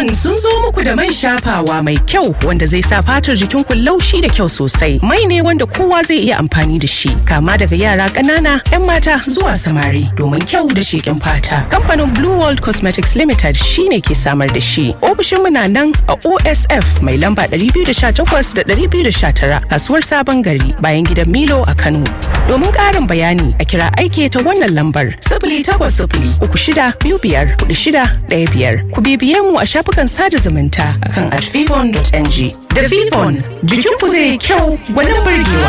Vivon sun zo muku da man shafawa mai kyau wanda zai sa fatar jikinku laushi da kyau sosai. Mai ne wanda kowa zai iya amfani da shi, kama daga yara ƙanana, 'yan mata zuwa samari domin kyau da sheƙin fata. Kamfanin Blue World Cosmetics Limited shine ke samar da shi. Ofishinmu na nan a OSF mai lamba 218 da 219 kasuwar Sabon Gari bayan gidan Milo a Kano. Domin ƙarin bayani a kira aike ta wannan lambar sifili takwas sifili uku shida biyu biyar hudu shida ɗaya biyar. Ku bibiye mu a shafukan sada zumunta akan at vivon.ng. Da Vivon, jikinku zai yi kyau gwanin burgewa.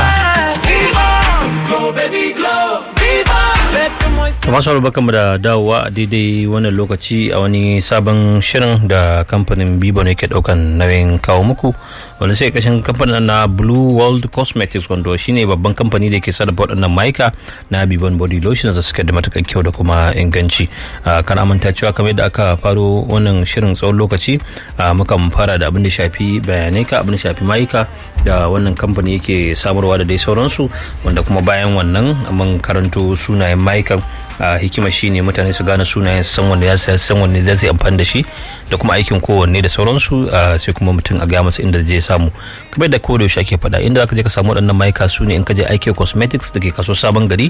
masu barkanmu da dawowa a daidai wannan lokaci a wani sabon shirin da kamfanin bibo ne ke daukan nauyin kawo muku wanda sai kashin kamfanin na blue world cosmetics wanda shine babban kamfani da ke sarrafa waɗannan maika na bibon body lotions da suke da matuƙar kyau da kuma inganci kan amanta cewa kamar yadda aka faro wannan shirin tsawon lokaci mukan fara da abin da shafi bayanai ka abin da shafi maika da wannan kamfani yake samarwa da dai sauransu wanda kuma bayan wannan mun karanto sunayen maikan a hikima shine mutane su gane sunayen san wanda ya saya san wanda zai amfani da shi da kuma aikin kowanne da sauransu sai kuma mutum a gaya masa inda zai samu kamar da koda yaushe ake faɗa inda zaka je ka samu waɗannan maika su ne in ka je aiki cosmetics da ke kaso sabon gari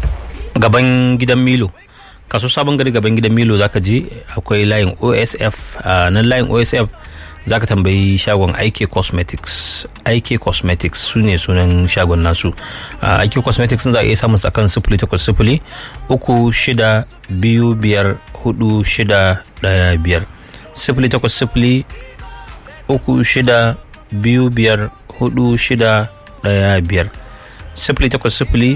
gaban gidan milo kaso sabon gari gaban gidan milo zaka je akwai layin osf nan layin osf za ka tambayi shagon IK Cosmetics IK Cosmetics su ne sunan shagon nasu IK Cosmetics za a iya samun akan sifili takwas sifili uku shida biyu biyar hudu shida daya biyar sifili takwas sifili uku shida biyu biyar hudu shida daya biyar sifili takwas sifili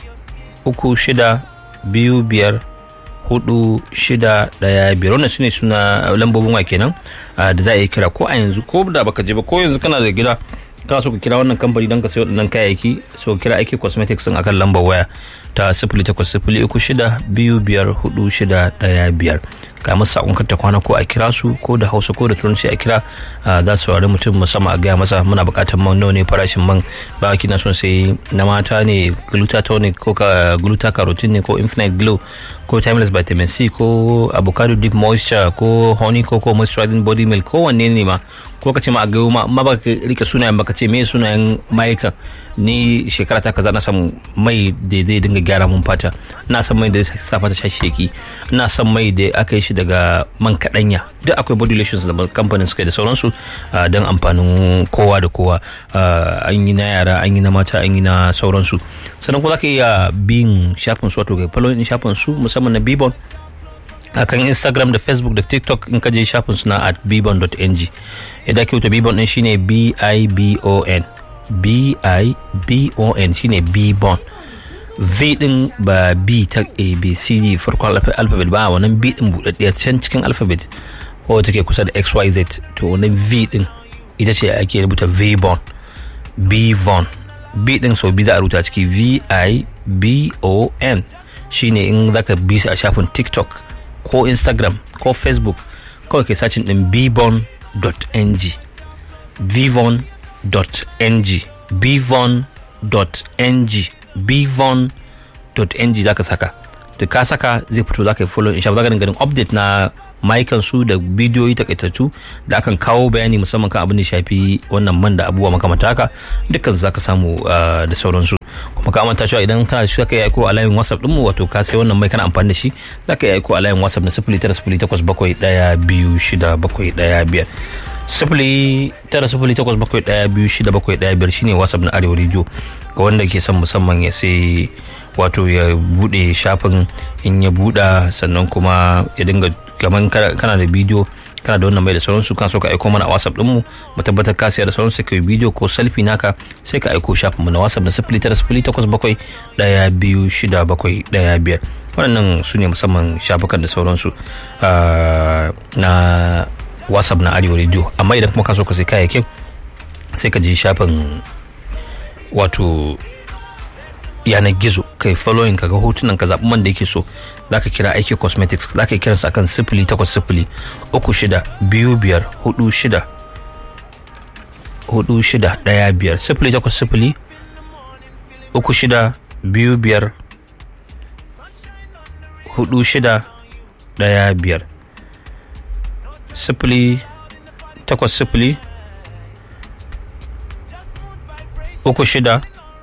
uku shida biyu biyar hudu shida daya biyar wannan su ne suna lambobin wa kenan da za a yi kira ko a yanzu ko da baka je ba ko yanzu kana da gida kana so ka kira wannan kamfani don ka sayo waɗannan kayayyaki so kira aiki cosmetics din akan lambar waya ta sifili takwas sifili uku shida biyu biyar hudu shida daya biyar ga musu sakon ta kwana ko a kira su ko da hausa ko da turanci a kira za su saurari mutum musamman a gaya masa muna buƙatar man nawa ne farashin man ba kina son sai na mata ne glutatonic ko ka gluta carotene ne ko infinite glow ko timeless vitamin c ko avocado deep moisture ko honey ko ko moisturizing body milk ko wanne ne ma ko ka ce ma a gayo ma amma baka rike sunayen baka ce me sunayen mayukan ni shekara ta kaza na samu mai da zai dinga gyara mun fata ina son mai da zai sa fata shasheki ina son mai da aka yi shi daga man kaɗanya duk akwai body lotions da kamfanin suka da sauransu don amfanin kowa da kowa an yi na yara an yi na mata an yi na sauransu sannan kuma za ka iya bin shafin su wato ga following shafin su musamman na bibon akan instagram da facebook da tiktok in ka je shafin suna at bibon.ng yadda ake wuta bibon din shine b-i-b-o-n b-i-b-o-n shine bibon v din ba b ta a b c d farkon alphabet ba wannan b din buɗaɗɗiya can cikin alphabet ko take kusa da x y z to wannan v din ita ce ake rubuta vbon bvon b din sau biyu za a rubuta ciki v i b o n shine in zaka bi su a shafin tiktok ko instagram ko facebook kawai kai sacin din bvon.ng bvon.ng bvon.ng bvon.ng za ka saka da ka saka zai fito za ka yi follow insha Allah ganin update na maikan su da bidiyoyi takaitattu da akan kawo bayani musamman kan abin da shafi wannan man da abubuwa makamata haka dukkan za ka samu da sauransu kuma ka manta cewa idan kana shi ka yi aiko a layin whatsapp dinmu wato ka sai wannan mai kana amfani da shi za ka yi aiko a layin whatsapp na sifili tara sifili takwas bakwai ɗaya biyu shida bakwai ɗaya biyar sifili tara sifili takwas bakwai ɗaya biyu shida bakwai ɗaya biyar shine whatsapp na arewa rediyo ga wanda ke son musamman ya sai wato ya bude shafin in ya buɗa sannan kuma ya dinga gaman kana da bidiyo kana da wannan mai da sauransu kan so ka aiko mana a whatsapp dinmu mu tabbatar ka siya da sauransu ka yi bidiyo ko selfie naka sai ka aiko shafin mu na whatsapp na sifili tara sifili takwas bakwai ɗaya biyu shida bakwai ɗaya biyar waɗannan su ne musamman shafukan da sauransu na whatsapp na arewa radio amma idan kuma ka so ka sai kayayyakin sai ka je shafin wato yanar gizo kai following ka ga hotunan ka zaɓi man da yake so za ka kira aiki cosmetics za ka kiransa akan sifili takwas sifili uku shida biyu biyar hudu shida hudu shida ɗaya biyar sifili takwas sifili uku shida biyu biyar hudu shida ɗaya biyar sifili takwas sifili uku shida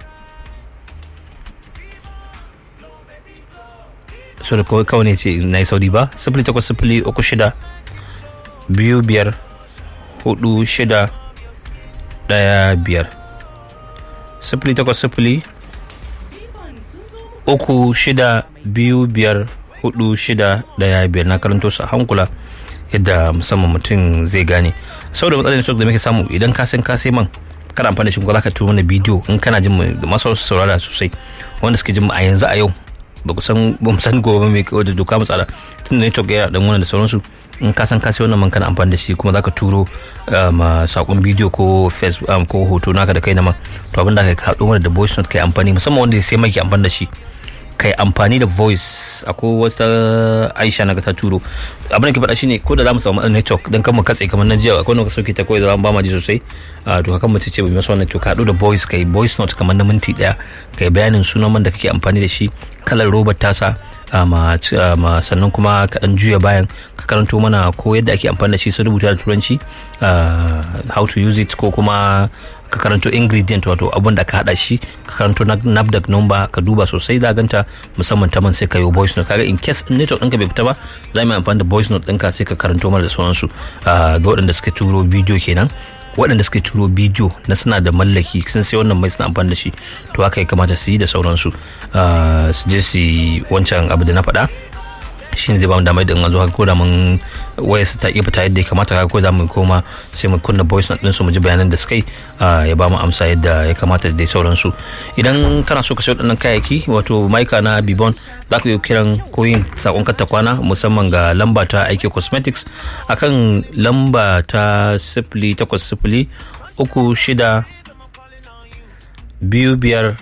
so da kawai kawai ne ce na yi sauri ba sifili takwas sifili uku shida biyu biyar hudu shida daya biyar sifili takwas sifili uku shida biyu biyar hudu shida daya biyar na karanto su a hankula yadda musamman mutum zai gane sau da matsalar network da muke samu idan ka san ka sai man kana amfani da shi kuma ka turo mana bidiyo in kana jin mu da masu saurara sosai wanda suke jin mu a yanzu a yau ba ku san ba mu san gobe mai da doka matsala tun da network yana dan wannan da sauransu in ka san ka sai wannan man kana amfani da shi kuma zaka turo ma sakon bidiyo ko facebook ko hoto naka da kai na man to abin da ka haɗo mana da voice note kai amfani musamman wanda ya sai mai ke amfani da shi kai amfani da voice akwai wata aisha na ta turo abin da ke faɗa shine ko da za mu samu network don kan mu katse kamar na jiya akwai wanda sauke ta kawai da ba ma ji sosai to kan mu ce bai masa wannan to ka haɗu da voice kai voice note kamar na minti ɗaya kai bayanin sunan man da kake amfani da shi kalar robar tasa ma sannan kuma ka dan juya bayan ka karanto mana ko yadda ake amfani da shi sun rubuta da turanci how to use it ko kuma ka karanto ingredient wato abun da ka hada shi ka karanto nafdac number ka duba sosai da ganta musamman ta man sai ka yi voice note kaga in case network ɗinka bai fita ba za mu amfani da voice note ɗinka sai ka karanto mana da sauransu ga waɗanda suka turo bidiyo kenan waɗanda suka turo bidiyo na suna da mallaki sun sai wannan mai suna amfani da shi to haka ya kamata su yi da sauransu su je su wancan abu da na faɗa shi ne zai ba mu damar da in zo haka ko da mun waya su ta iya fita yadda ya kamata haka ko da mu koma sai mu kunna voice note ɗinsu mu ji bayanan da suka yi ya ba mu amsa yadda ya kamata da dai sauransu idan kana so ka sayo waɗannan kayayyaki wato maika na bibon za ku yi kiran ko yin sakon ta kwana musamman ga lamba ta aiki cosmetics akan lamba ta sifili takwas sifili uku shida biyu biyar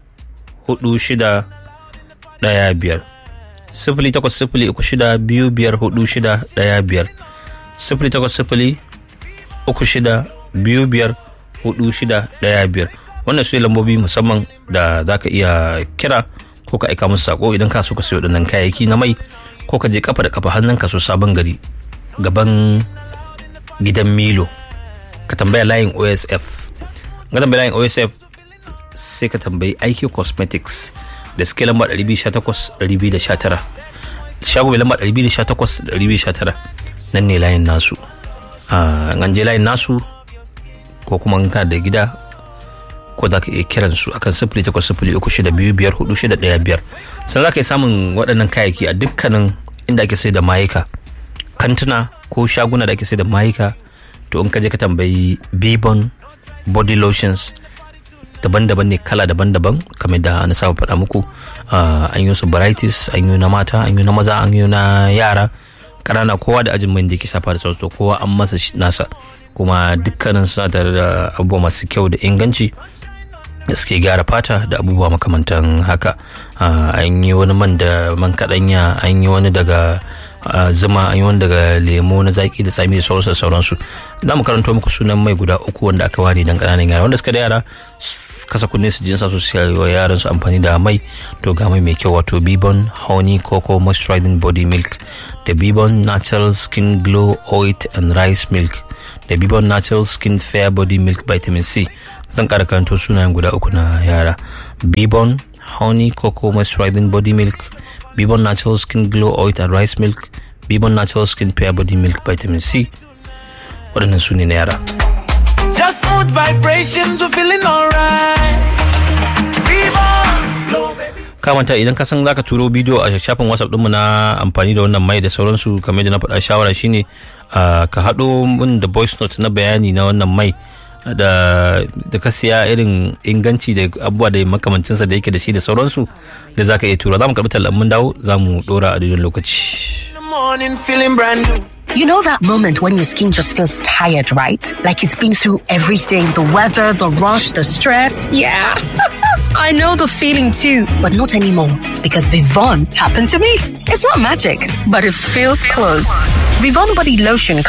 hudu shida ɗaya biyar sifili takwas sifili uku shida biyu biyar hudu shida ɗaya biyar sifili takwas sifili uku shida biyu biyar hudu shida ɗaya biyar wannan su lambobi musamman da za ka iya kira ko ka aika musu sako idan ka so ka sayo waɗannan kayayyaki na mai ko ka je kafa da kafa hannun ka so sabon gari gaban gidan milo ka tambaya layin osf ga tambaya layin osf sai ka tambayi aiki cosmetics da suke lamba 218-219 shago mai lamba 218-219 nan ne layin nasu an je layin nasu ko kuma in ka da gida ko za ka iya kiran su akan sifili takwas sifili uku shida biyu biyar hudu shida ɗaya biyar sannan za ka yi samun waɗannan kayayyaki a dukkanin inda ake sai da mayuka kantuna ko shaguna da ake sai da mayuka to in ka je ka tambayi bibon body lotions daban-daban ne kala daban-daban kamar da na saba faɗa muku an yi su varieties an yi na mata an yi na maza an yi na yara ƙanana kowa da ajin mai da yake safa da sauransu kowa an masa nasa kuma dukkanin suna tare da abubuwa masu kyau da inganci da suke gyara fata da abubuwa makamantan haka an yi wani man da man kaɗanya an yi wani daga zuma an yi wani daga lemo na zaki da tsami da sauransu sauransu za mu karanto muku sunan mai guda uku wanda aka ware don ƙananan yara wanda suka da yara kasa kunne su jinsa su wa yaran su amfani da mai to ga mai mai kyau wato bibon honey cocoa moisturizing body milk da bibon natural skin glow oil and rice milk da bibon natural skin fair body milk vitamin c zan kara karanto sunayen guda uku na yara bibon honey cocoa moisturizing body milk bibon natural skin glow oil and rice milk bibon natural skin fair body milk vitamin c waɗannan su ne na yara Just smooth vibrations, we're feeling alright. kamanta idan ka san zaka turo bidiyo a shafin whatsapp ɗinmu na amfani da wannan mai da sauransu kamar da na faɗa shawara shine ka haɗo min da voice note na bayani na wannan mai da da ka siya irin inganci da abubuwa da makamancinsa da yake da shi da sauransu da zaka iya tura za mu karɓi tallan mun dawo za mu ɗora a daidai lokaci morning feeling brand new. You know that moment when your skin just feels tired, right? Like it's been through everything the weather, the rush, the stress. Yeah. I know the feeling too, but not anymore because Vivon happened to me. It's not magic, but it feels close. Vivon body lotion